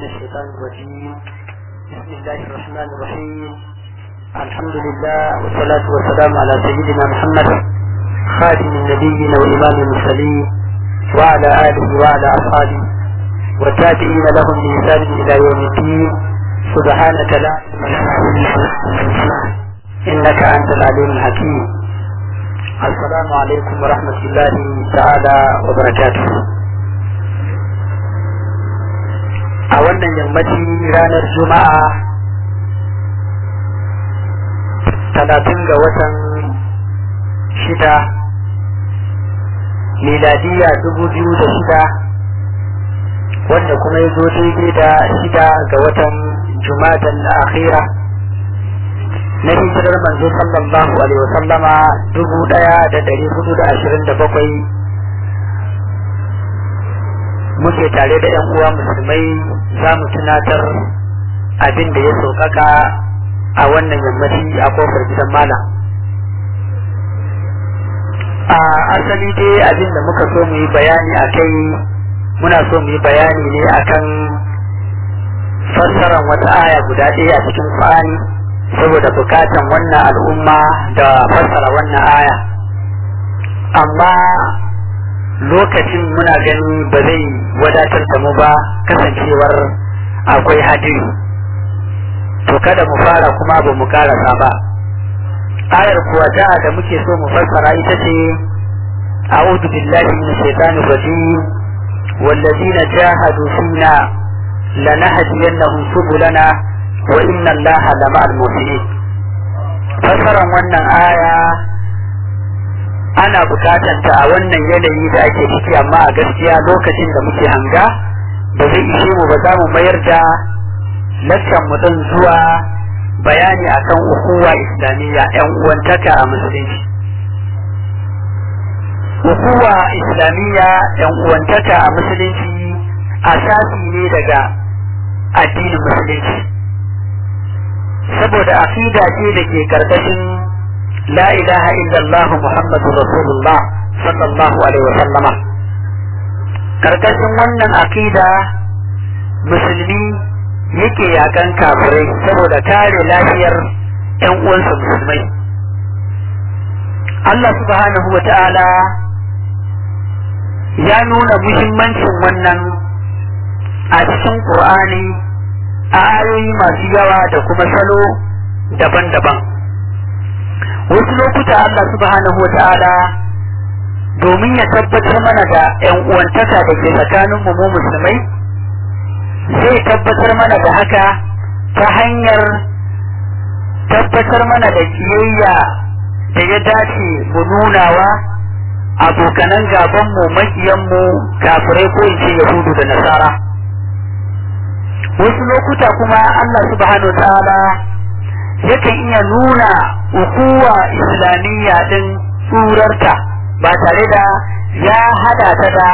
الشيطان الرجيم بسم الله الرحمن الرحيم الحمد لله والصلاة والسلام على سيدنا محمد خاتم النبيين وإمام المرسلين وعلى آله وعلى أصحابه والتابعين لهم بإحسان إلى يوم الدين سبحانك لا علم لنا إلا إنك أنت العليم الحكيم السلام عليكم ورحمة الله تعالى وبركاته a wannan yammaci ranar juma'a talatin ga watan shida miladiya dubu biyu da shida wanda kuma ya zo daidai da shida ga watan jumatan akhira na hijirar manzo sallallahu alaihi wasallama dubu daya da dari hudu da ashirin da bakwai muke tare da yan uwa musulmai za mu tunatar abin da ya sauƙaƙa a wannan yammaci a kofar gidan malam a asali dai abin da muka so mu yi bayani a kai muna so mu yi bayani ne akan fassarar wata aya guda ɗaya a cikin Qur'ani saboda bukatan wannan al'umma da fassara wannan aya amma lokacin muna gani ba zai wadatar da mu ba kasancewar akwai hadiri to kada mu fara kuma ba mu karasa ba ayar kuwa da da muke so mu fassara ita ce a'udhu billahi minash shaitanir rajim wallazina jahadu fina lanahdiyannahum subulana wa inna allaha lama'al muhsinin fassaran wannan aya ana bukatanta a wannan yanayi da ake ciki amma a gaskiya lokacin da muke hanga ba zai ishe mu ba za mu mayar da laccan mu don zuwa bayani akan ukuwa islamiyya yan uwantaka a musulunci ukuwa islamiyya yan uwantaka a musulunci asasi ne daga addinin musulunci saboda aqida ce da ke karkashin لا إله إلا الله محمد رسول الله صلى الله عليه وسلم karkashin wannan akida musulmi yake yakan kafirai saboda kare lafiyar ‘yan uwansa musulmai Allah subhanahu wa ta'ala ya nuna muhimmancin wannan a cikin ƙur'ani a ayoyi masu yawa da kuma salo daban-daban wasu lokuta Allah subhanahu wa ta'ala domin ya tabbatar mana da ‘yan uwantaka da ke tsakanin mu musulmai zai tabbatar mana da haka ta hanyar tabbatar mana da kiyayya da ya dace mu nunawa abokanan gabanmu makiyanmu kafirai ko in ce yahudu da nasara wasu lokuta kuma Allah subhanahu wa ta'ala yakan iya nuna ukuwa islamiyya din tsurarta ba tare da ya hada ta da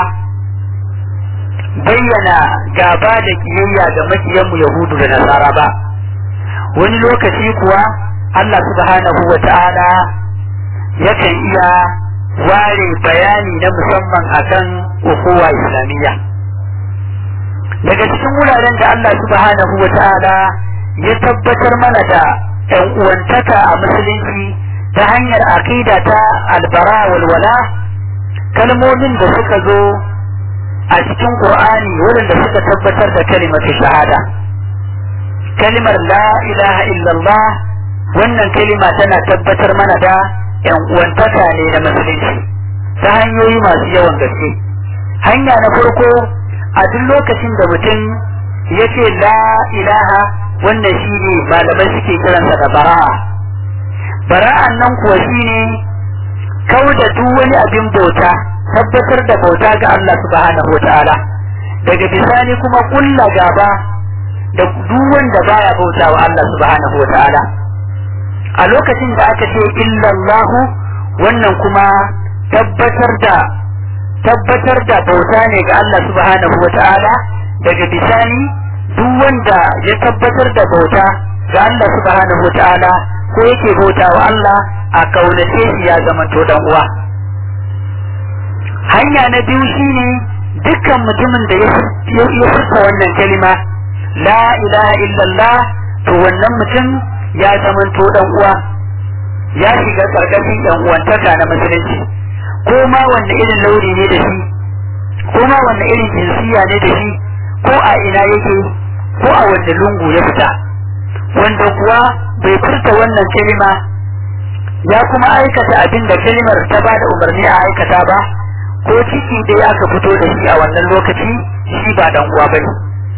bayyana gaba da kiyayya ga makiyanmu yahudu da nasara ba wani lokaci kuwa Allah subhanahu wa ta'ala yakan iya ware bayani na musamman akan ukuwa islamiyya daga cikin wuraren da Allah subhanahu wa ta'ala ya tabbatar mana da ‘yan uwantaka a musulunci ta hanyar aƙida ta albara walwala kalmomin da suka zo a cikin ƙur'ani waɗanda suka tabbatar da kalimatu shahada kalimar la ilaha illallah wannan kalima tana tabbatar mana da ‘yan uwantaka ne na musulunci ta hanyoyi masu yawan gaske hanya na farko a duk lokacin da mutum ya ce la ilaha wannan shi ne malamai suke kiransa da bara'a bara'an nan kuwa shi ne kau da duk wani abin bauta tabbatar da bauta ga Allah subhanahu wa ta'ala daga bisani kuma kulla gaba da duk wanda baya bauta wa Allah subhanahu wa ta'ala a lokacin da aka ce illallahu wannan kuma tabbatar da tabbatar da bauta ne ga Allah subhanahu wa ta'ala daga bisani duk wanda ya tabbatar da bauta ga Allah subhanahu wa ta'ala ko yake bauta wa Allah a kaunace shi ya zama to dan uwa hanya na biyu shine dukkan mutumin da ya furta wannan kalima la ilaha illallah to wannan mutum ya zamanto dan uwa ya shiga karkashin yan uwantaka na musulunci ko ma wanne irin launi ne da shi ko ma wanne irin jinsiya ne da shi ko a ina yake ko a wanne lungu ya fita wanda kuwa bai furta wannan kalima ya kuma aikata abin da kalimar ta ba da umarni a aikata ba ko ciki dai aka fito da shi a wannan lokaci shi ba dan uwa bane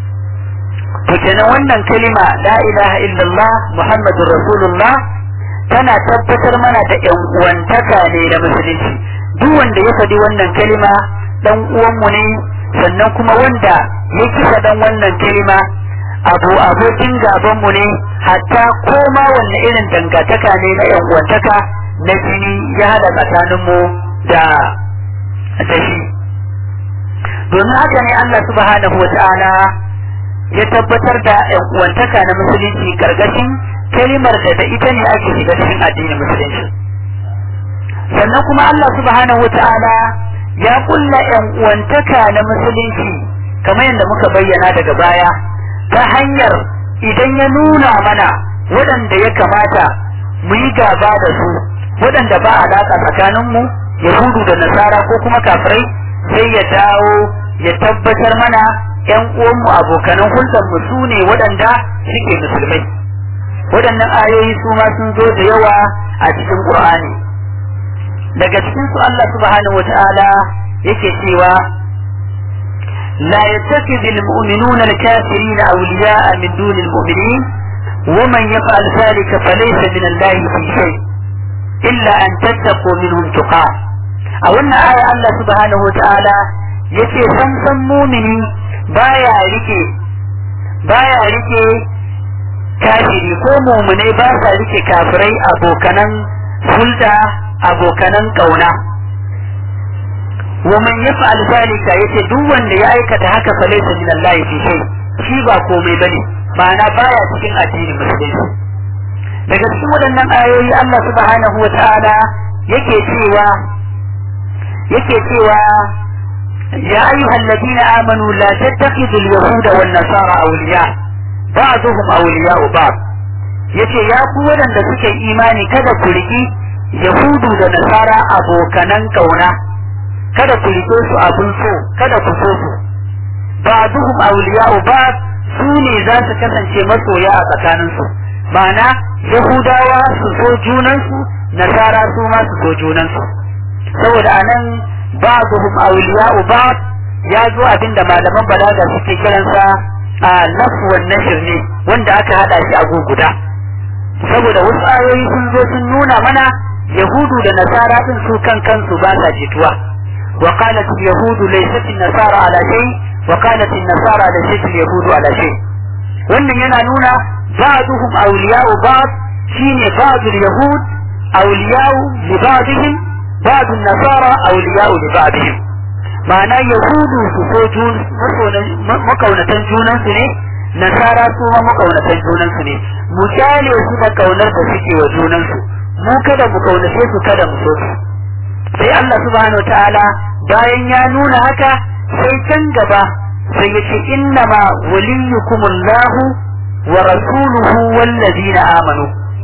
to kenan wannan kalima la ilaha illallah muhammadur rasulullah tana tabbatar mana da yan uwantaka ne da musulunci duk wanda ya faɗi wannan kalima dan uwanmu ne sannan kuma wanda ya kisa dan wannan kalima abu abokin gabanmu ne hatta koma wanne irin dangantaka ne na yan uwantaka na jini ya hada tsakaninmu da da shi domin haka ne Allah subhanahu wata'ala ya tabbatar da yan uwantaka na musulunci karkashin kalimar da da ita ne ake shiga cikin addinin musulunci sannan kuma Allah subhanahu wata'ala ya kulla yan uwantaka na musulunci kamar yadda muka bayyana daga baya ta hanyar idan ya nuna mana waɗanda ya kamata mu yi gaba da su waɗanda ba alaƙa tsakaninmu yahudu da nasara ko kuma kafirai sai ya dawo ya tabbatar mana ‘yan uwanmu abokanan hulɗarmu su ne waɗanda suke musulmai waɗannan ayoyi su ma sun zo da yawa a cikin ƙur'ani daga cikin su Allah subhanahu wa ta'ala yake cewa لا يتخذ المؤمنون الكافرين أولياء من دون المؤمنين ومن يفعل ذلك فليس من الله في شيء إلا أن تتقوا منهم تقاه أو أن آية الله سبحانه وتعالى yake san san mumini baya rike baya rike kafiri ko muminai ba sa rike kafirai abokanan hulda abokanan kauna wa man yaf'al zalika yace duk wanda ya aikata haka fa laysa min Allah fi shay shi ba komai bane ma'ana baya cikin addinin musulunci daga cikin waɗannan ayoyi Allah subhanahu wa ta'ala yake cewa yake cewa ya ayyuhal ladina amanu la tattakhidul yahuda wan nasara awliya ba'dhum awliya'u ba'd yace ya ku waɗanda suke imani kada ku riki yahudu da nasara abokanan kauna kada ku rike su abin so kada ku so su ba'duhum awliya'u ba'd su ne za su kasance masoya a tsakanin su ma'ana yahudawa su so junan su nasara su ma su so junan su saboda anan ba'duhum awliya'u ba'd ya zo abinda malaman balaga suke kiransa a lafwan nashr ne wanda aka hada shi a guguda saboda wasu ayoyi sun zo sun nuna mana yahudu da nasara din su kan kansu ba sa jituwa وقالت اليهود ليست النصارى على شيء وقالت النصارى ليست اليهود على شيء wannan yana nuna ba'duhum awliya'u ba'd shine ba'dul yahud awliya'u li ba'dihim ba'd an-nasara awliya'u li ba'dihim ma'ana yahudu su so jun makaunatan junan su ne nasara su ma makaunatan junan su ne mu kyale su da kaunar da suke wa junan su mu kada mu kaunace su kada mu so su sai Allah subhanahu ta'ala bayan ya nuna haka sai can gaba sai ya ce innama waliyukumullahu wa rasuluhu wallazina amanu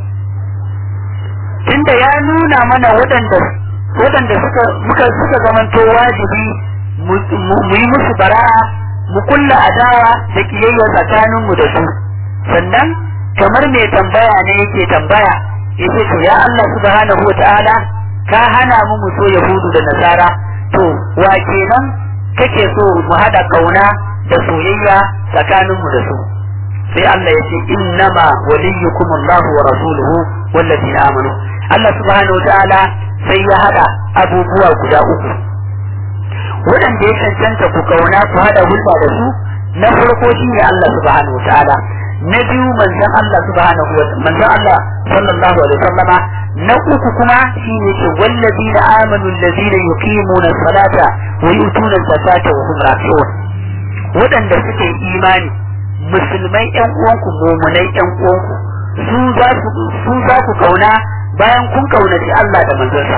tunda ya nuna mana waɗanda waɗanda suka muka suka zamanto wajibi mu yi musu bara'a mu kulla adawa da kiyayya tsakaninmu da su sannan kamar mai tambaya ne yake tambaya yace to ya Allah subhanahu wa ta'ala ka hana mu mu so yahudu da nasara to wa kenan kake so mu hada kauna da soyayya tsakanin mu da su sai Allah ya ce innama waliyukum Allah wa rasuluhu wallazina amanu Allah subhanahu wataala sai ya hada abubuwa guda uku waɗanda ya cancanta ku kauna ku hada hulɗa da su na farko shine Allah subhanahu wataala na biyu manzon Allah subhanahu wa manzon Allah sallallahu alaihi wasallama na uku kuma shine ce wallazina amanu allazina yuqimuna salata wa yutuna zakata wa hum raki'un waɗanda suke imani musulmai ƴan uwanku mumunai ƴan uwanku su za su su za ku kauna bayan kun kaunaci Allah da manzonsa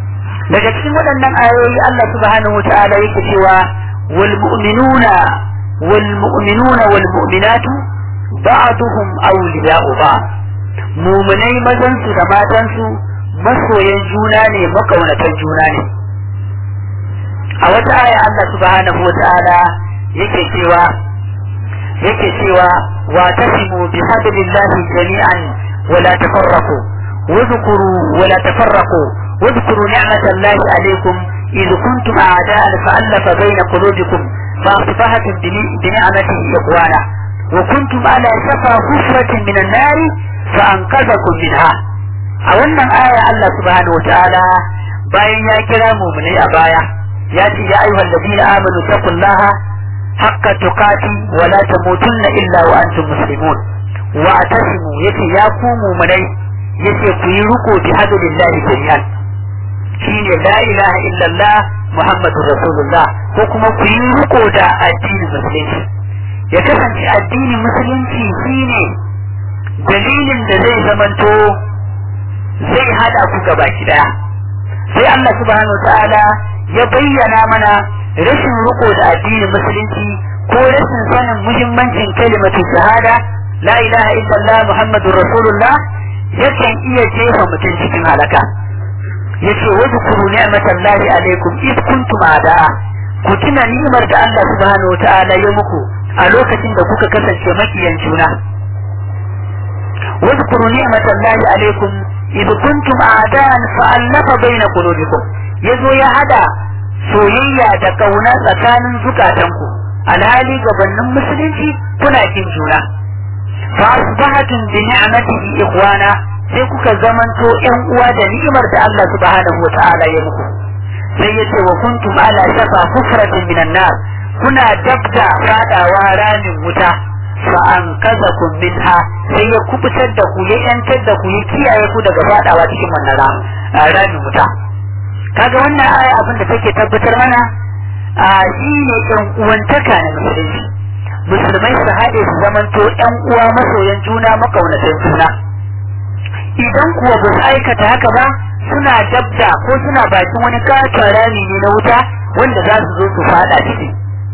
daga cikin waɗannan ayoyi Allah subhanahu wata'ala yake cewa wal mu'minuna wal mu'minuna wal mu'minatu ba'duhum awliya'u ba'd mu'minai mazan su da matan su masoyan juna ne makaunatan juna ne a wata aya Allah subhanahu wata'ala yake cewa yake cewa wa tasimu bi hablillahi jami'an wa la tafarraqu واذكروا ولا تفرقوا واذكروا نعمة الله عليكم إذ كنتم أعداء فألف بين قلوبكم فأصبحتم بنعمته إخوانا وكنتم على شفا حفرة من النار فأنقذكم منها أولا آية الله سبحانه وتعالى باين يا كرام من a baya ya ce ya ayyuhal ladina amanu taqullaha haqqa tuqati wa la tamutunna illa wa antum muslimun wa atasimu yace ya ku mu'minai yace ku yi riko bi hadillahi jami'an shine la ilaha illallah muhammadur rasulullah ko kuma ku yi riko da addinin musulunci ya kasance addinin musulunci shine dalilin da zai zamanto zai hada ku gaba daya sai Allah subhanahu ta'ala ya bayyana mana rashin riko da addinin musulunci ko rashin sanin muhimmancin kalimatu shahada la ilaha illallah muhammadur rasulullah yakan iya jefa mutum cikin halaka yace wadhkuru ni'matallahi alaikum id kuntum ada'a ku tuna ni'imar da Allah subhanahu wa ta'ala ya muku a lokacin da kuka kasance makiyan juna wadhkuru ni'matallahi alaikum id kuntum a'da'an fa'alafa baina qulubikum yazo ya hada soyayya da kauna tsakanin zukatanku alhali gabanin musulunci kuna kin juna fa asbahatum bi ni'matihi ikhwana sai kuka zamanto ƴan uwa da ni'imar da Allah subhanahu wa ta'ala ya muku sai yace wa kuntum ala shafa hufratin minan nar kuna dabda fadawa ramin wuta fa an kazakum minha sai ya kubutar da ku ya yantar da ku ya kiyaye ku daga fadawa cikin wannan ramin wuta kaga wannan aya abin da take tabbatar mana a shi ne ƴan uwantaka na musulunci musulmai su haɗe su zamanto ƴan uwa masoyan juna makaunatan juna idan kuwa ba su aikata haka ba suna dabda ko suna bakin wani katon rami ne na wuta wanda za su zo su fada ciki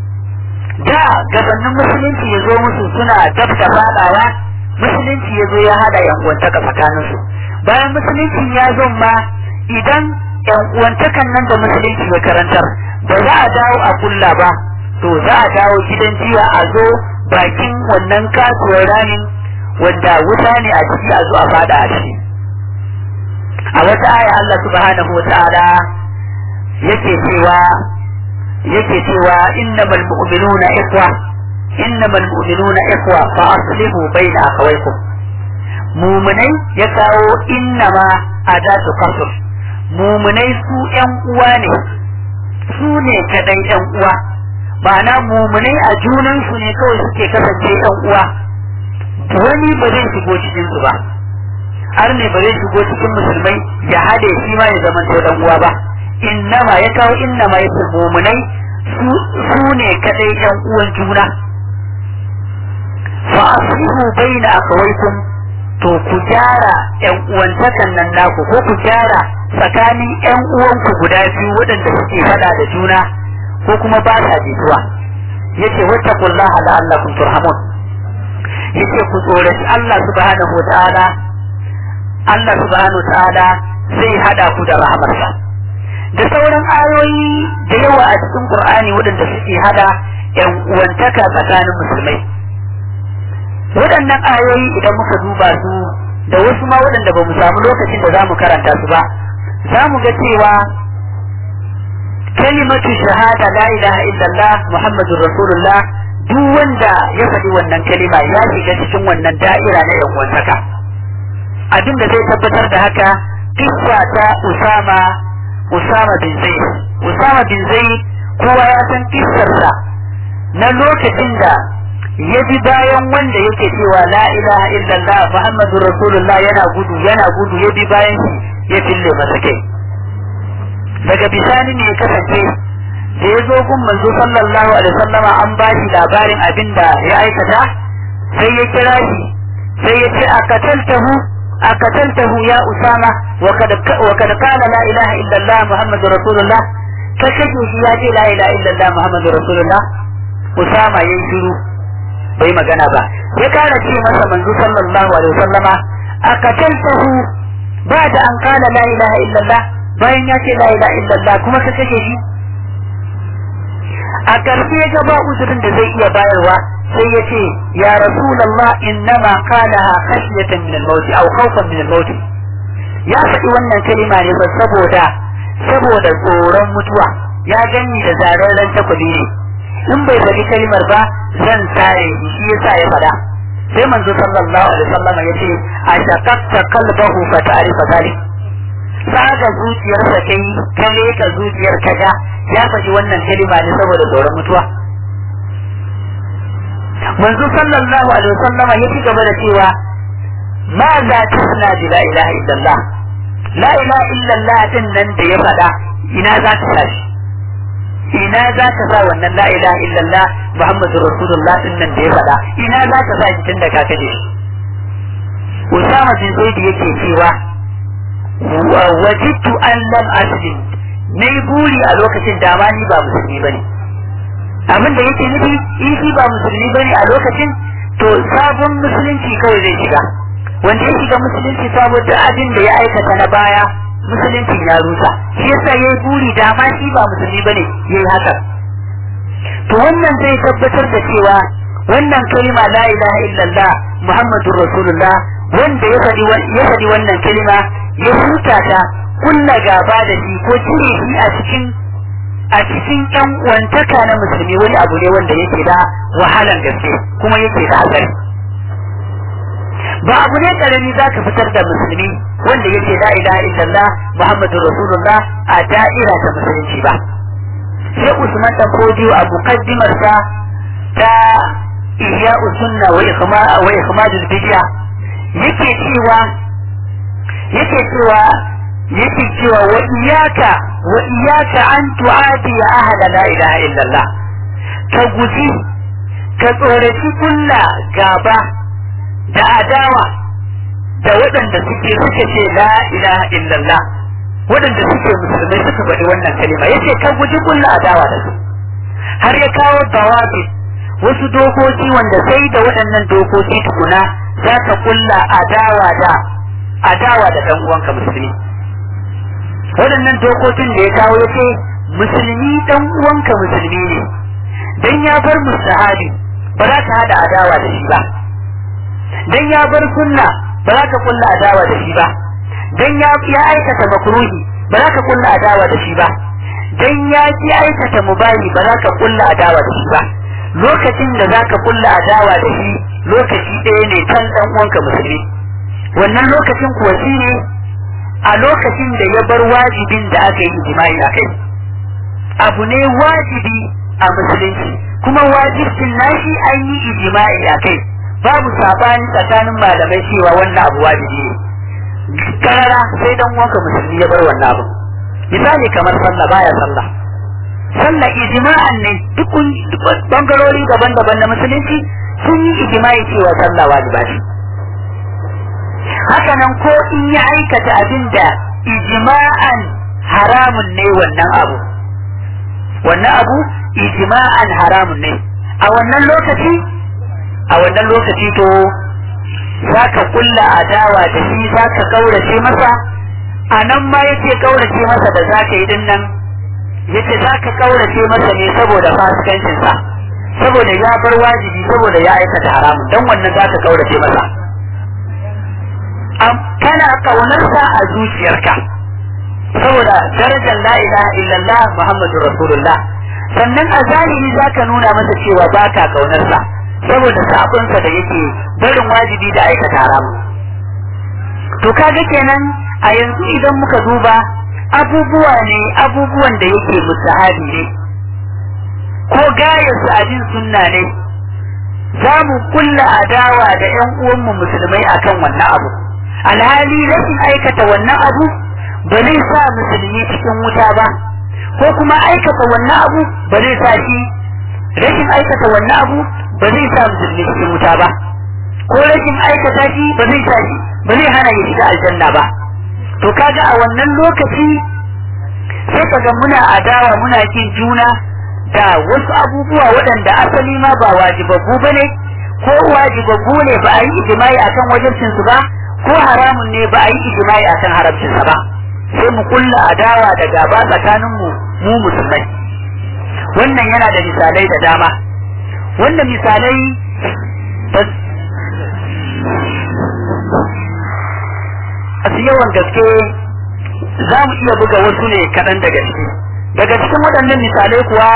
da gabanin musulunci ya zo musu suna dabda fadawa musulunci ya zo ya hada yan uwantaka tsakaninsu bayan musulunci ya zo ma idan yan uwantakan nan da musulunci ya karantar ba za a dawo a kulla ba to za a dawo gidan jiya a zo bakin wannan kasuwar ramin wanda wuta ne a ciki a zo a fada a ciki a wata aya Allah subhanahu wa ta'ala yake cewa yake cewa innamal mu'minuna ikhwa innamal mu'minuna ikhwa fa aslihu baina akhawaykum mu'minai ya kawo innama adatu qasr mu'minai su yan uwa ne su ne kadai yan uwa ma'ana mu'minai a junan su ne kawai suke kasance yan uwa wani ba zai shigo cikin su ba har ne ba zai shigo cikin musulmai ya hade shi ma ya zama to dan uwa ba innama ya kawo innama ya fi mumunai su ne kadai yan uwan juna fa aslihu baina akawaikum to ku gyara yan uwantakan nan naku ko ku gyara tsakanin yan uwanku guda biyu waɗanda suke faɗa da juna ko kuma ba sa jituwa yace wattaqullaha la'allakum turhamun yace ku tsoraci Allah subhanahu wa ta'ala Allah subhanahu wa ta'ala zai hada ku da rahamarsa da sauran ayoyi da yawa a cikin Qur'ani waɗanda suke hada yan uwantaka tsakanin musulmai waɗannan ayoyi idan muka duba su da wasu ma waɗanda ba mu samu lokacin da za mu karanta su ba za mu ga cewa kalimatu shahada la ilaha illallah muhammadur rasulullah duk wanda ya faɗi wannan kalima ya shiga cikin wannan da'ira na yan uwantaka abin da zai tabbatar da haka kissa ta usama usama bin zaid usama bin zaid kowa ya san kissarsa na lokacin da ya bi bayan wanda yake cewa la ilaha illallah muhammadu rasulullah yana gudu yana gudu ya bi bayan shi ya fille masa kai daga bisani ne ya kasance da ya zo gun manzo sallallahu alaihi wasallama an ba shi labarin abin da ya aikata sai ya kira shi sai ya ce akataltahu akataltahu ya usama wa kad wa kad qala la ilaha illallah muhammadu rasulullah ka kashe shi ya ce la ilaha illallah muhammadu rasulullah Usama yayin shiru bai magana ba ya kara ce masa manzo sallallahu alaihi wasallama akataltahu ba da an kala la ilaha illallah bayan ya ce la ilaha illallah kuma ka kashe shi a ƙarshe ga ba uzurin da zai iya bayarwa sai ya ce ya rasulullah innama qalaha khashyatan min al-maut aw khawfan min al-maut ya faɗi wannan kalima ne ba saboda saboda tsoron mutuwa ya gani da zararren takwabi ne in bai faɗi kalimar ba zan sare shi yasa ya faɗa sai manzo sallallahu alaihi wasallam ya ce a shaqaqta qalbahu fa ta'rifa zalik saga zuciyarsa kai ka leka zuciyar ka ga ya faɗi wannan kalima ne saboda tsoron mutuwa manzo sallallahu alaihi wasallam ya ci gaba da cewa ma za tusna bi la ilaha illallah la ilaha illallah din nan da ya faɗa ina za ta tashi ina za ka sa wannan la ilaha illallah muhammadu rasulullah din nan da ya faɗa ina za ka sa shi tun da ka kaje shi usama bin zaid yake cewa wajidtu an lam aslim nayi buri a lokacin da ma ni ba musulmi bane abin da yake nufi in shi ba musulmi bane a lokacin to sabon musulunci kawai zai shiga wanda ya shiga musulunci saboda abin da ya aikata na baya musulunci ya rusa shi yasa yayi buri da ma shi ba musulmi bane yayi haka to wannan zai tabbatar da cewa wannan kalima la ilaha illallah muhammadur rasulullah wanda ya faɗi ya faɗi wannan kalima ya huta ta kunna gaba da shi ko cire shi a cikin a cikin ɗan uwantaka na musulmi wani abu ne wanda yake da wahalan gaske kuma yake da hatsari ba abu ne karami za ka fitar da musulmi wanda yake la ilaha illallah muhammadu rasulullah a da'ira ta musulunci ba sai usman dan kodiyo a mukaddimarsa ta ihya sunna wa ikhma wa ikhmadul bid'a yake cewa yake cewa yake cewa wa iyyaka wa iyyaka an tu'ati ahla la ilaha illallah ka guji ka tsoraci kulla gaba da adawa da waɗanda suke suka ce la ilaha illallah waɗanda suke musulmai suka faɗi wannan kalima yace ka guji kulla adawa da su har ya kawo dawabi wasu dokoki wanda sai da waɗannan dokoki tukuna za ka kulla adawa da adawa da ɗan uwanka musulmi waɗannan dokokin da ya kawo ya ce musulmi ɗan uwanka musulmi ne dan ya bar musahabi ba za ka hada adawa da shi ba dan ya bar sunna ba za ka kulla adawa da shi ba dan ya ya aikata makruhi ba za ka kulla adawa da shi ba dan ya ki aikata mubahi ba za ka kulla adawa da shi ba lokacin da za ka kulla adawa da shi lokaci ɗaya ne kan ɗan uwanka musulmi wannan lokacin kuwa shi ne a lokacin da ya bar wajibin da aka yi ijma'i a kai abu ne wajibi a musulunci kuma wajibcin nashi an yi ijma'i a kai babu sabani tsakanin malamai cewa wannan abu wajibi ne karara sai dan uwanka musulmi ya bar wannan abu misali kamar sallah baya sallah sallah ijma'an ne duk bangarori daban-daban na musulunci sun yi ijma'i cewa sallah wajiba ce haka nan ko in ya aikata abin da ijma'an haramun ne wannan abu wannan abu ijma'an haramun ne a wannan lokaci a wannan lokaci to za ka kulla adawa da shi za ka kaurace masa a nan ma yake kaurace masa da za ka yi din nan yace za ka kaurace masa ne saboda fasikancinsa saboda ya bar wajibi saboda ya aikata haramun dan wannan za ka kaurace masa kana kaunarsa a zuciyarka saboda darajar la ilaha illallah muhammadu rasulullah sannan a zahiri za ka nuna masa cewa ba ka kaunarsa saboda sabonsa da yake barin wajibi da aikata haramu to kaga kenan a yanzu idan muka duba abubuwa ne abubuwan da yake musahabi ne ko gayar su abin sunna ne za mu kulla adawa da yan uwanmu musulmai akan wannan abu alhali rashin aikata wannan abu ba zai sa musulmi cikin wuta ba ko kuma aikata wannan abu ba zai sa shi rashin aikata wannan abu ba zai sa musulmi cikin wuta ba ko rashin aikata shi ba zai sa shi ba zai hana ya shiga aljanna ba to kaga a wannan lokaci sai kaga muna adawa muna kin juna da wasu abubuwa waɗanda asali ma ba wajibabbu ba ne ko wajibabbu ne ba a yi ijimai akan wajibcin su ba ko haramun ne ba a yi ijimai akan haramcin sa ba sai mu kulla adawa da gaba tsakanin mu mu musulmai wannan yana da misalai da dama wannan misalai su yawan gaske za mu iya buga wasu ne kaɗan daga ciki daga cikin waɗannan misalai kuwa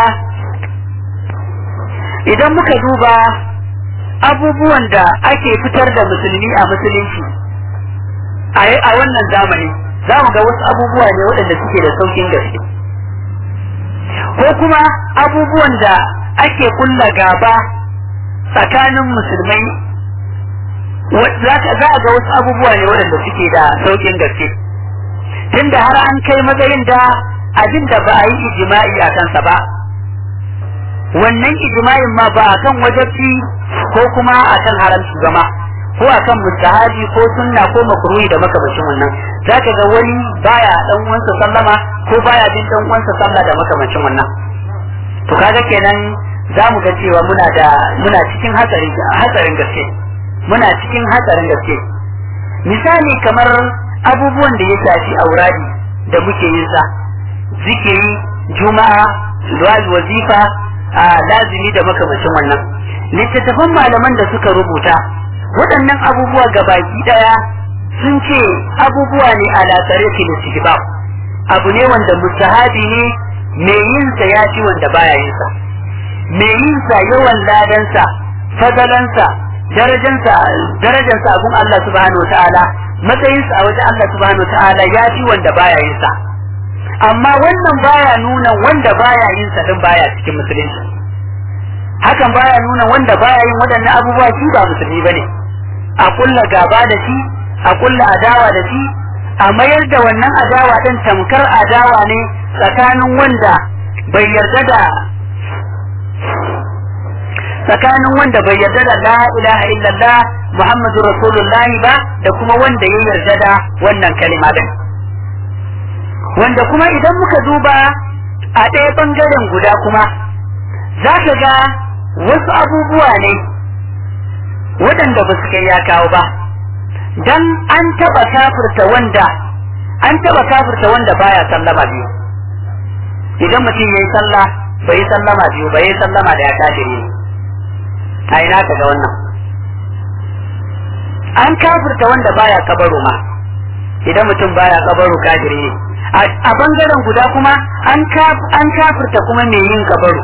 idan muka duba abubuwan da ake fitar da musulmi a musulunci a wannan zamani za mu ga wasu abubuwa ne waɗanda suke da saukin gaske ko kuma abubuwan da ake kulla gaba tsakanin musulmai za a ga wasu abubuwa ne waɗanda suke da saukin gaske tunda har an kai matsayin da abin da ba a yi ijima'i a kansa ba wannan ijma'in ma ba akan wajabci ko kuma akan haramci gama ko akan mustahabi ko sunna ko makruhi da makamancin wannan zaka ga wani baya dan uwansa sallama ko baya bin dan uwansa sallah da makamancin wannan to kaga kenan za mu ga cewa muna da muna cikin hatsari hatsarin gaske muna cikin hatsarin gaske misali kamar abubuwan da ya shafi auradi da muke yin sa zikiri juma'a wazifa a lazimi da makamacin wannan littattafan malaman da suka rubuta waɗannan abubuwa baki ɗaya sun ce abubuwa ne a lasare filistibab abu ne wanda mustahabi ne mai yin sa ya fi wanda baya yin sa mai yin sa yawan ladansa fadalansa darajansa darajansa abun Allah subhanahu wa ta'ala matsayinsa a wajen Allah subhanahu wa ta'ala ya fi wanda baya yin sa amma wannan baya nuna wanda baya yin sa din baya cikin musulunci hakan baya nuna wanda baya yin waɗannan abubuwa shi ba musulmi bane a kulla gaba da shi a kulla adawa da shi a mayar da wannan adawa din tamkar adawa ne tsakanin wanda bai yarda da tsakanin wanda bai yarda da la ilaha illallah muhammadu rasulullah ba da kuma wanda ya yarda da wannan kalima din wanda kuma idan muka duba a ɗaya ɓangaren guda kuma za ka ga wasu abubuwa ne waɗanda ba su kai ya kawo ba dan an taɓa kafirta wanda an taɓa kafirta wanda baya sallama biyu idan mutum ya yi sallah bai yi sallama biyu bai yi sallama da ya kafiri ne a ina ka ga wannan an kafirta wanda baya kabaro ma idan mutum baya kabaro kafiri ne a bangaren guda kuma an kafirta kuma mai yin kabaro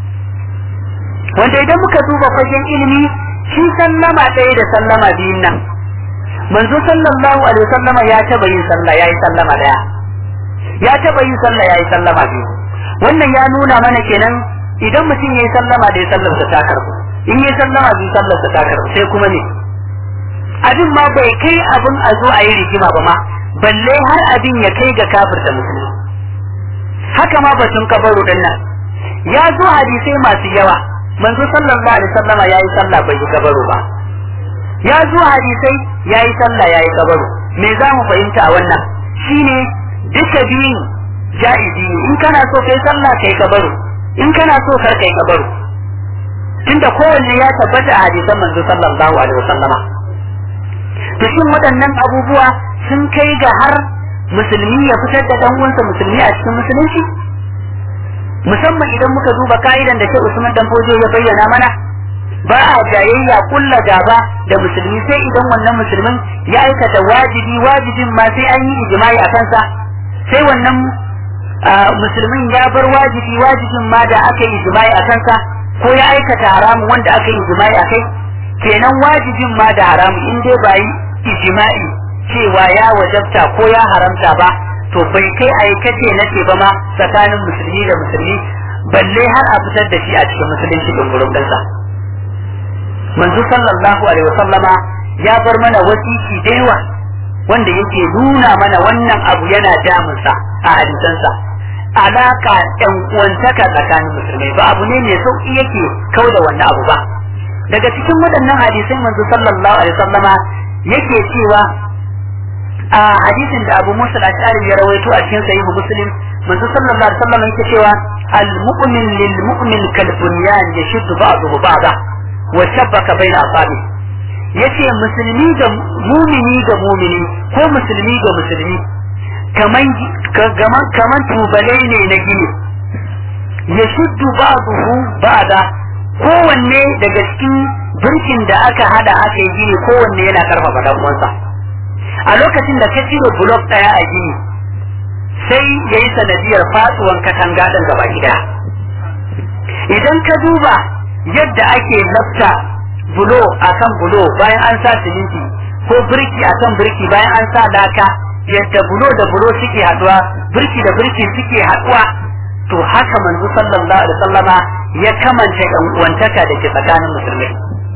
wanda idan muka duba fagen ilimi shi sallama ɗaya da sallama biyun nan manzo sallallahu alaihi wasallama ya taba yin sallah yayi sallama ɗaya ya taba yin sallah yayi sallama biyu wannan ya nuna mana kenan idan mutum yayi sallama da ya sallarsa ta karbu in yayi sallama biyu sallarsa ta karbu sai kuma ne abin ma bai kai abin a zo a yi rigima ba ma balle har abin ya kai ga kafirta musulmi haka ma batun kabaru din nan ya zo hadisai masu yawa manzo sallallahu alaihi wasallama yayi sallah bai yi kabaru ba ya zo hadisai yayi sallah yayi kabaru me za mu fahimta a wannan shine duka biyun ja'izi ne in kana so kai sallah kai kabaru in kana so kar kai kabaru tunda kowanne ya tabbata a hadisan manzo sallallahu alaihi wasallama to shin waɗannan abubuwa sun kai ga har musulmi ya fitar da dan uwansa musulmi a cikin musulunci musamman idan muka duba ka'idan da ke Usman dan Fojo ya bayyana mana ba a jayayya kulla gaba da musulmi sai idan wannan musulmin ya aikata wajibi wajibin ma sai an yi ijma'i a kansa sai wannan musulmin ya bar wajibi wajibin ma da aka yi ijma'i a kansa ko ya aikata haramun wanda aka yi ijma'i a kai kenan wajibin ma da haramun in dai ba yi ijma'i cewa ya wajabta ko ya haramta ba to bai kai aikace na ce ba ma tsakanin musulmi da musulmi balle har a fitar da shi a cikin musulunci din gurin ɗansa manzo sallallahu alaihi wasallama ya bar mana wasiki da yawa wanda yake nuna mana wannan abu yana damunsa a hadisansa alaka ɗan uwantaka tsakanin musulmai ba abu ne mai sauki yake kau da wannan abu ba daga cikin waɗannan hadisai manzo sallallahu alaihi wasallama yake cewa a hadisin da Abu Musa al-Ash'ari ya rawaito a cikin sahihu Muslim manzo sallallahu alaihi wasallam yake cewa المؤمن للمؤمن كالبنيان يشد بعضه بعضا وشبك بين أصابعه yace musulmi ga mumini ga mumini ko musulmi ga musulmi kaman kaman kaman tubalai ne na gini ya shuddu ba'dahu ba'da kowanne daga cikin birkin da aka hada aka yi gini kowanne yana karfafa dan uwansa a lokacin da ka cire blok daya a gini sai ya yi sanadiyar fatsuwan katanga ɗin gaba gida idan ka duba yadda ake lafta bulo a kan bulo bayan an sa siminti ko birki a kan birki bayan an sa laka yadda bulo da bulo suke haduwa birki da birki suke haduwa to haka manzo sallallahu alaihi wasallama ya kamanta yan uwantaka da ke tsakanin musulmai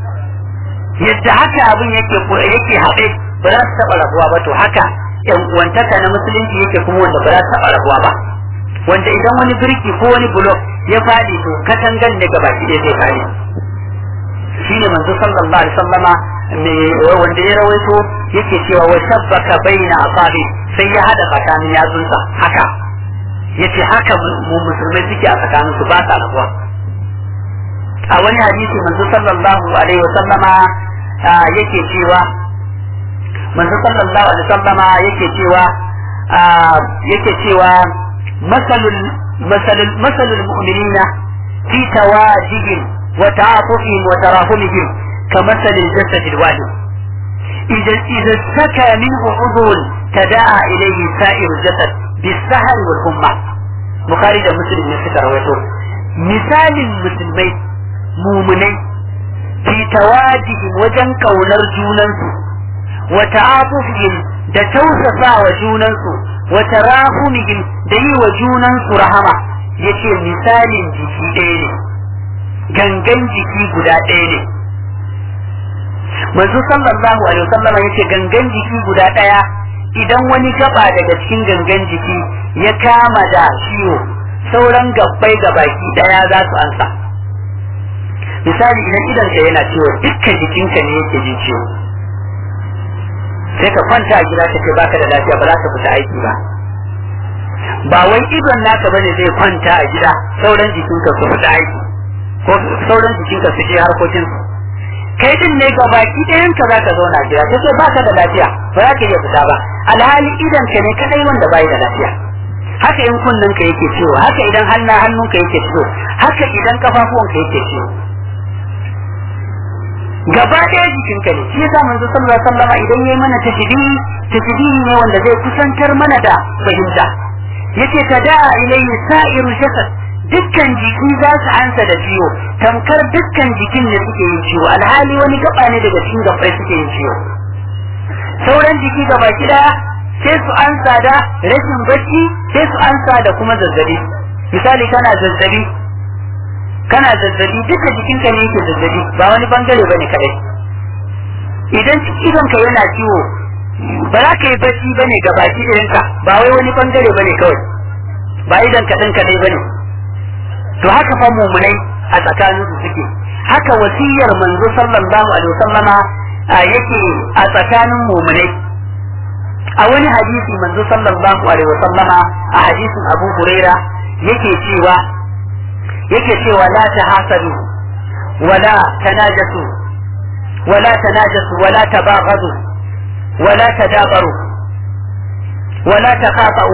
yadda haka abin yake yake haɗe ba za su taɓa rabuwa ba to haka yan uwantaka na musulunci yake kuma wanda ba za ta taɓa rabuwa ba wanda idan wani birki ko wani blok ya faɗi to katangan ne gaba ɗaya zai faɗi shi ne manzo sallallahu alaihi sallama wanda ya rawaito yake cewa wa shabbaka baina asabi sai ya hada tsakanin yatsunsa haka yace haka mu musulmai suke a tsakanin su ba sa rabuwa a wani hadisi manzo sallallahu alaihi wasallama yake cewa manzo sallallahu alaihi wasallama yake cewa yake cewa masalul masalul masalul mu'minina fi tawajihim wa ta'atufihim wa tarahumihim كمثل الجسد الواحد إذا إذا اشتكى منه عضو تداعى إليه سائر الجسد بالسهر والهمة بخاري ده مسلم من فكر مثال المسلمين مؤمنين في تواجههم وجن كونر جوننسو وتعاطفهم da tausasa wa junansu wa tarahumihim da yi wa junansu rahama yace misalin jiki ɗaya ne gangan jiki guda ɗaya ne manzo sallallahu alaihi wasallam yace gangan jiki guda ɗaya idan wani gaba daga cikin gangan jiki ya kama da ciwo sauran gabbai gabaki ɗaya za su ansa misali idan idanka yana ciwo dukkan jikinka ne yake jin ciwo sai ka kwanta a gida kace baka da lafiya ba za ka fita aiki ba ba wai idon naka bane zai kwanta a gida sauran jikinka su fita aiki ko sauran jikinka su je harkokin su kai din ne ga baki ɗayan ka zaka zauna a gida kace baka da lafiya ba za ka iya fita ba alhali idan ka ne kadai wanda bai da lafiya haka in kunnen ka yake ciwo haka idan hannun hannunka yake ciwo haka idan kafafuwanka yake ciwo gaba ɗaya jikinka ne shi yasa manzo sallallahu alaihi wasallam idan yayi mana tajdihi tajdihi ne wanda zai kusantar mana da fahimta yace tada ilayhi sa'iru jasad dukkan jiki za su ansa da ciwo tamkar dukkan jikin ne suke yin ciwo alhali wani gaba ne daga cikin gabai suke yin ciwo sauran jiki gaba kida sai su ansa da rashin bacci sai su ansa da kuma zazzabi misali kana zazzabi kana zazzabi duka jikinka ne yake zazzabi ba wani bangare bane kadai idan idonka yana ciwo ba za ka yi bacci bane ga baki ɗinka ba wai wani bangare bane kawai ba idan ka ɗin kadai bane to haka fa mumunai a tsakanin su suke haka wasiyar manzo sallallahu alaihi wasallama yake a tsakanin mumunai a wani hadisi manzo sallallahu alaihi wasallama a hadisin Abu Huraira yake cewa yake cewa la ta hasadu wala tanajasu wala tanajasu wala tabaghadu wala tadabaru wala taqata'u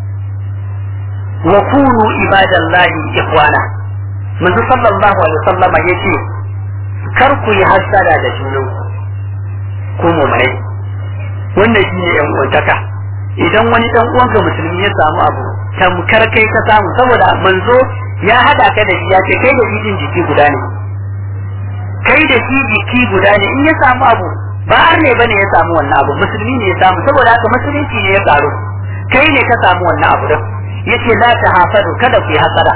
wa kunu ibadallahi ikhwana manzo sallallahu alaihi wasallama yace kar ku yi hasada da junan ku mu mai wannan shine yan uwantaka idan wani dan uwanka musulmi ya samu abu tamkar kai ka samu saboda manzo ya hada ka da shi ya ce kai da jijin jiki guda ne kai da shi jiki guda ne in ya samu abu ba har ne bane ya samu wannan abu musulmi ne ya samu saboda haka musulunci ne ya karu kai ne ka samu wannan abu din yace la ta hasadu kada ku yi hasada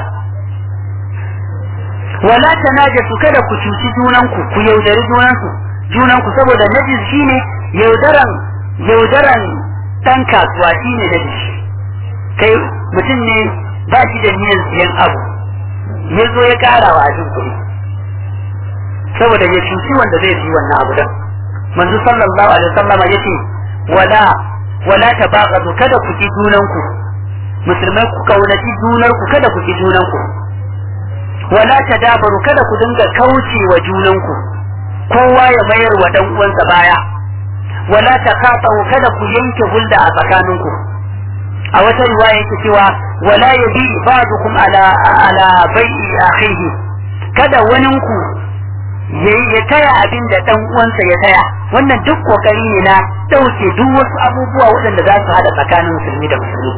wala tanajasu kada ku cuci junanku ku yaudari junanku junanku saboda najis shine yaudaran yaudaran dan kasuwa shine najis kai mutum ne ba shi da niyyar siyan abu ya zo ya kara wa ajin kuɗi saboda ya cuci wanda zai fi wannan abu dan manzo sallallahu alaihi wasallama yace wala wala tabaqadu kada ku ki junanku musulmai ku kaunaci junarku kada ku ki junanku wala tadabaru kada ku dinga kauce wa junanku kowa ya mayar wa dan uwansa baya wala taqatu kada ku yanke hulda a tsakaninku a wata riwaya yake cewa wala yabi ba'dukum ala ala bai'i akhihi kada waninku ya taya abin da dan uwansa ya taya wannan duk kokari ne na dauke duk wasu abubuwa waɗanda za su hada tsakanin musulmi da musulmi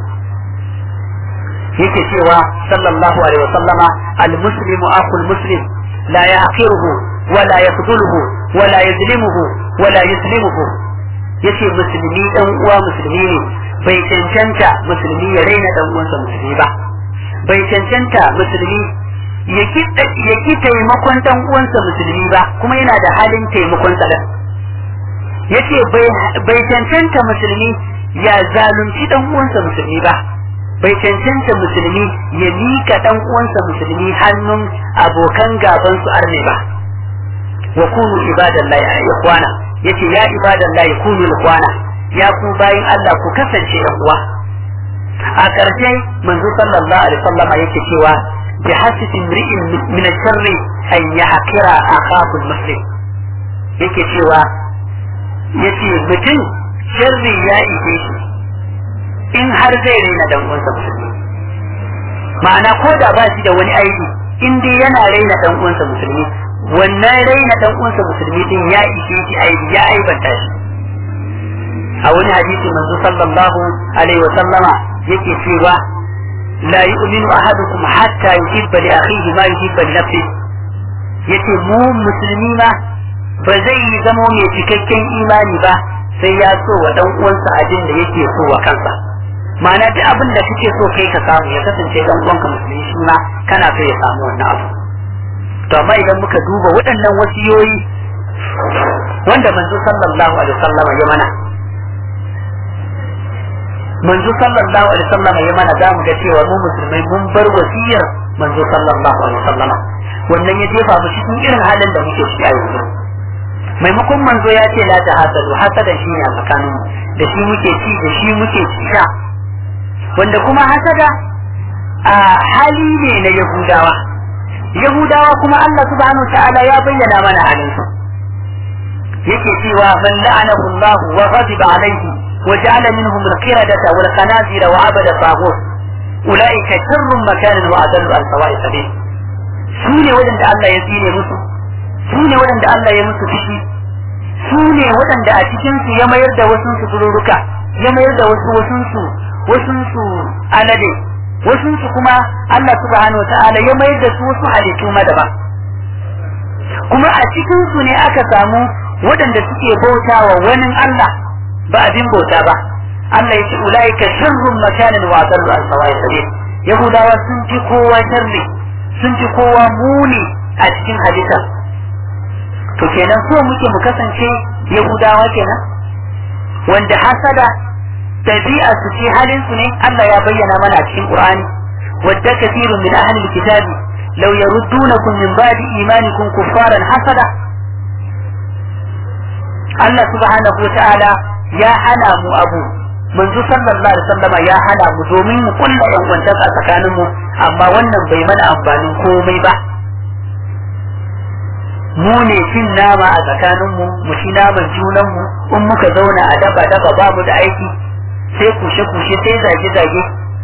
yake cewa sallallahu alaihi wasallama al-muslimu akhul muslim la yahqiruhu wa la yafduluhu wa la yuzlimuhu wa la yuslimuhu yace musulmi dan uwa musulmi ne bai cancanta musulmi ya raina dan uwansa musulmi ba bai cancanta musulmi ya ki taimakon dan uwansa musulmi ba kuma yana da halin taimakon sa yace bai cancanta musulmi ya zalunci dan uwansa musulmi ba bai cancanta musulmi ya mika dan uwansa musulmi hannun abokan gaban su arne ba wa kunu ibadallahi a ikwana yace ya ibadallahi kunu ikwana ya ku bayin Allah ku kasance yan uwa a ƙarshe manzo sallallahu alaihi wasallama yake cewa bi hasbi imri'in min sharri an yahqira akahu muslim yake cewa yace mutum sharri ya ike shi in har zai raina dan uwansa musulmi ma'ana ko da ba shi da wani aiki in dai yana raina dan uwansa musulmi wannan raina dan uwansa musulmi din ya ishe shi aiki ya aibanta shi a wani hadisi manzo sallallahu alaihi wa sallama yake cewa la yu'minu ahadukum hatta yuhibba li akhihi ma yuhibba li nafsihi yace mu musulmi ma ba zai yi zamo mai cikakken imani ba sai ya so wa dan uwansa abin da yake so wa kansa ma'ana duk abin da kake so kai ka samu ya kasance dan uwanka musulmi shi ma kana so ya samu wannan abu to amma idan muka duba waɗannan wasiyoyi wanda manzo sallallahu alaihi wasallam ya mana manzo sallallahu alaihi wasallam ya mana za mu ga cewa mu musulmai mun bar wasiyar manzo sallallahu alaihi wasallam wannan ya jefa mu cikin irin halin da muke ciki a yanzu maimakon manzo ya ce la ta hasadu hasadan shi ne a tsakanin da shi muke ci da shi muke sha wanda kuma hasada a hali ne na yahudawa yahudawa kuma Allah subhanahu ta'ala ya bayyana mana halin su yake cewa man la'anahu Allah wa ghadiba alayhi wa ja'ala minhum al-qiradata wal qanazira wa abada taghut ulaika sharrun makanan wa adallu an sawa'i sabil su ne wadanda Allah ya tsine musu su ne waɗanda Allah ya musu fushi su ne waɗanda a cikinsu ya mayar da wasu su tururuka ya mayar da wasu wasunsu wasunsu alade wasunsu kuma Allah subhanahu ta'ala ya mayar da su wasu halittu madaban kuma a cikinsu ne aka samu waɗanda suke bauta wa wani Allah ba abin bauta ba Allah ya ce ulaika sharrun makanin wa adallu an sawa'i sabil yahudawa sun fi kowa sharri sun fi kowa muni a cikin halitta to kenan so muke mu kasance yahudawa kenan wanda hasada tabi'a su ce halin su ne Allah ya bayyana mana a cikin Qur'ani wadda kathirun min ahli alkitabi law yaruddunakum min ba'di imanikum kuffaran hasada Allah subhanahu wata'ala ya hana mu abu manzo sallallahu alaihi wasallama ya hana mu domin mu kulla yan wancan a tsakanin mu amma wannan bai mana amfanin komai ba mu ne cin nama a tsakaninmu mu ci naman junanmu in muka zauna a daba daba ba mu da aiki sai kushe kushe sai zage zage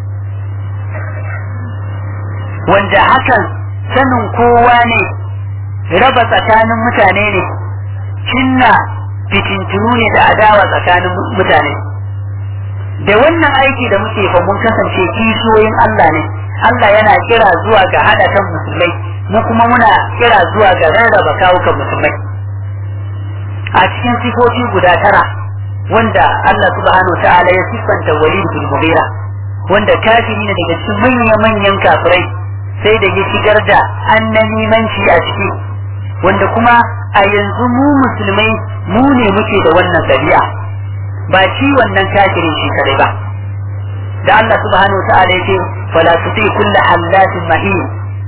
wanda hakan sanin kowa ne raba tsakanin mutane ne cinna fitintunu ne da adawa tsakanin mutane da wannan aiki da muke fa mun kasance kishiyoyin Allah ne Allah yana kira zuwa ga hada kan musulmai mu kuma muna kira zuwa ga rarraba kawukan musulmai a cikin sifofi guda tara wanda Allah subhanahu wa ta'ala ya siffanta Walid bin Mughira wanda kafiri ne daga cikin manyan manyan kafirai sai da ya shigar da annamimanci a ciki wanda kuma a yanzu mu musulmai mu ne muke da wannan dabi'a ba shi wannan kafirin shi kadai ba da Allah subhanahu wa ta'ala yake fala tuti kullu hallatin mahin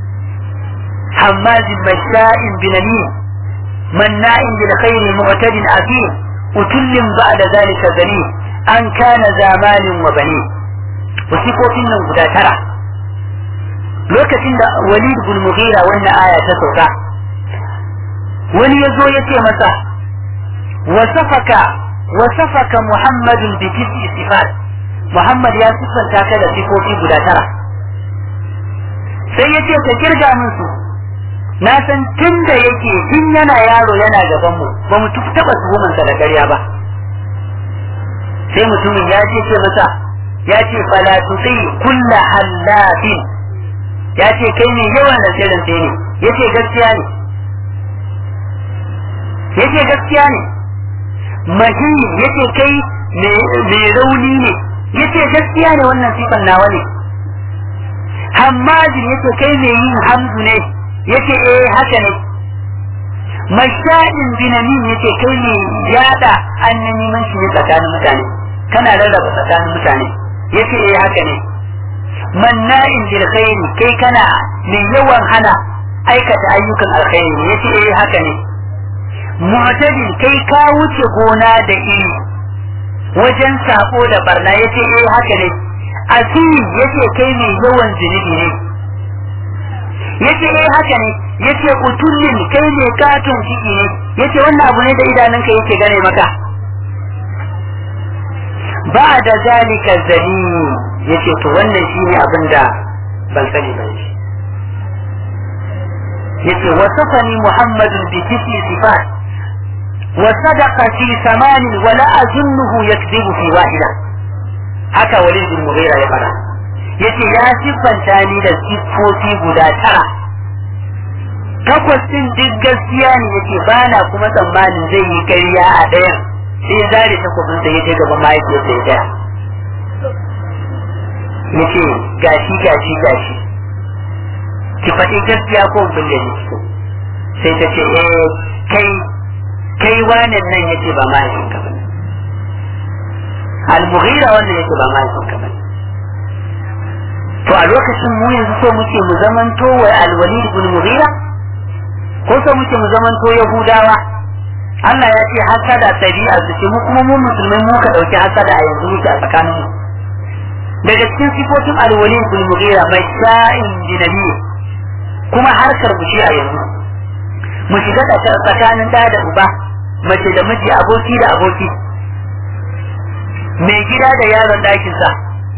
حماز مشاء بنميم مناع بالخير معتد أثيم أتل بعد ذلك ذليل أن كان ذا مال وبنين sifofin nan guda tara lokacin da walid bin mughira wannan aya ta sauka wani ya zo ya ce masa wasafaka wasafaka muhammadun bi tis'i sifat muhammad ya siffanta ka da sifofi guda tara sai ya ce ka kirga min su na san tun da yake tun yana yaro yana gaban mu ba mu taba tuhumansa da ƙarya ba sai mutumin ya ce ce masa ya ce fala tusi kulla hallafin ya ce kai ne yawan da sai ne ya ce gaskiya ne ya ce gaskiya ne mahi ya ce kai mai rauni ne ya ce gaskiya ne wannan sifan nawa ne hammajin ya ce kai mai yin hamdu ne ya ce eh haka ne masha'in binamin ya ce kai ne yada annabi shi ne tsakanin mutane kana rarraba tsakanin mutane ya ce eh haka ne manna'in bil khairi kai kana mai yawan hana aikata ayyukan alkhairi ya ce eh haka ne mu'tadil kai ka wuce gona da iri wajen sako da barna ya ce eh haka ne asiri ya ce kai mai yawan zunubi ne ya ce eh haka ne ya ce utullin kai ne katon ciki ne ya ce wannan abu ne da idanunka yake gane maka ba da zalika zani ya ce to wannan shi ne abin da ban sani ba shi ya ce wasafani muhammadun bi tisi sifat wa sadaqa fi samanin wa la azunnuhu yakdibu fi wahida haka walid bin mughira ya fara yace ya siffanta ni da siffofi guda tara takwas din duk gaskiya ne yace ba na kuma tsammanin zai yi ƙarya a ɗayan sai zare takwabin sa yace gaban mahaifiyar sa ya daya yace gashi gashi gashi ki faɗi gaskiya ko bin da ni sai ta ce eh kai kai wannan nan yace ba mahaifinka ba al-mughira wannan yace ba mahaifinka ba to a lokacin mu yanzu so muke mu zamanto wa al-walid ibn mughira ko so muke mu zamanto yahudawa Allah ya ce hasada tabi'a su ce mu kuma mu musulmai mu ka dauki hasada a yanzu muke a tsakanin mu daga cikin sifofin al-walid ibn mughira mai sha'in dinabi kuma harkar mu shi a yanzu mu shiga tsakanin da da uba mace da miji aboki da aboki mai gida da yaron ɗakinsa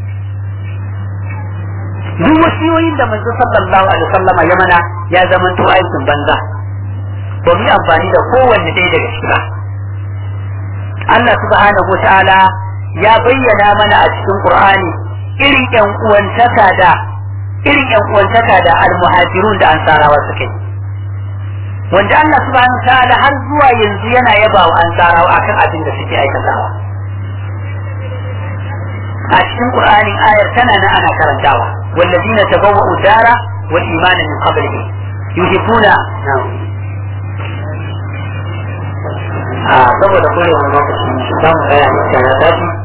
duk wasiyoyin da manzo sallallahu alaihi wasallama ya mana ya zama to aikin banza ba mu amfani da kowanne ɗaya daga ciki ba Allah subhanahu ta'ala ya bayyana mana a cikin Qur'ani irin ƴan uwantaka da irin ƴan uwantaka da almuhajirun da ansarawa suka yi wanda Allah subhanahu ta'ala har zuwa yanzu yana yaba wa ansarawa akan abin da suke aikatawa a cikin Qur'anin ayar tana nan ana karantawa والذين تبوأوا الدار والإيمان من قبلهم يحبون saboda kore wani lokaci za mu tsaya da daji